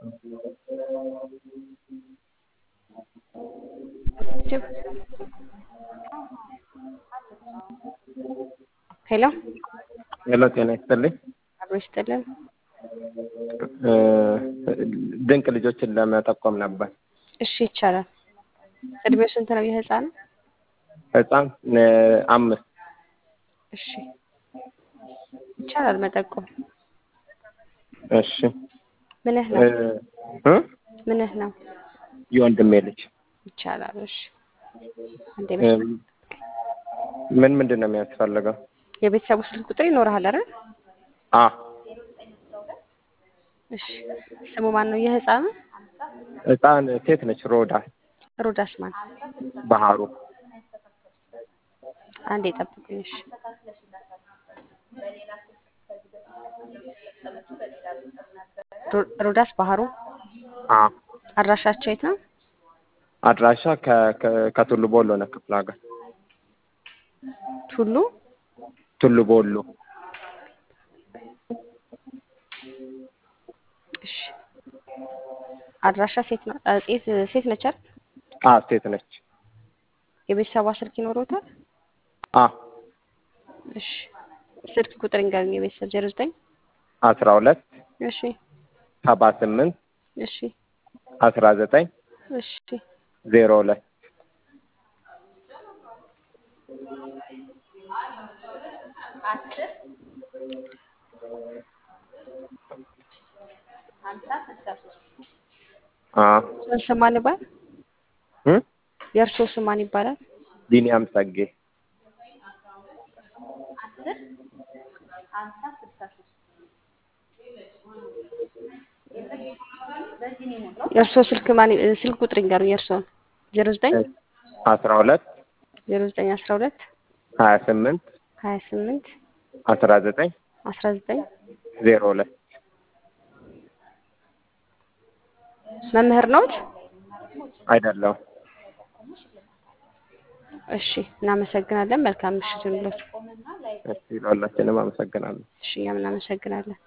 ሄሎ ሄሎ ጤና ይስጥልኝ። አብሮ ይስጥልን። እ ድንቅ ልጆችን ለመጠቆም ነበር። እሺ ይቻላል። እድሜው ስንት ነው የህፃኑ? ህፃን እ አምስት እሺ ይቻላል መጠቆም። እሺ ምንህ እ ነው? እ ምንህ ነው? የወንድሜ ልጅ ይቻላል። እሺ አንዴ እ መስመር ምን ምንድን ነው የሚያስፈልገው? የቤተሰቡ ስልክ ቁጥር ይኖርሃል አይደል? አ እሺ ስሙ ማን ነው የህፃኑ? ህፃን ሴት ነች። ሮዳ ሮዳስ ማን? ባህሩ አንዴ ጠብቁኝ። እሺ ሮ- ሮዳስ ባህሩ አ አድራሻቸው የት ነው? አድራሻ ከ- ከ- ከቱሉ ቦሎ ነው ክፍለ ሀገር ቱሉ ቱሉ ቦሎ እሺ አድራሻ ሴት ነው አ፣ ሴት ሴት ነች አይደል? አ ሴት ነች። የቤተሰቧ ስልክ ይኖሮታል? አ እሺ ስልክ ቁጥር እንገሩኝ። የቤተሰብ ዜሮ ዘጠኝ አስራ ሁለት እሺ ሰባ ስምንት እሺ አስራ ዘጠኝ እሺ ዜሮ ሁለት አ ስም ማን ይባላል? እ የእርስዎ ስም ማን ይባላል? ቢኒያም ጸጌ የእርስዎ ስልክ ማን ስልክ ቁጥር ይንገሩኝ። የእርስዎን ዜሮ ዘጠኝ አስራ ሁለት ዜሮ ዘጠኝ አስራ ሁለት ሀያ ስምንት ሀያ ስምንት አስራ ዘጠኝ አስራ ዘጠኝ ዜሮ ሁለት መምህር ነዎት? አይደለም። እሺ እናመሰግናለን። መልካም ምሽት ይሁንልዎት። እሺ ለሁላችንም አመሰግናለሁ። እሺ እኛም እናመሰግናለን።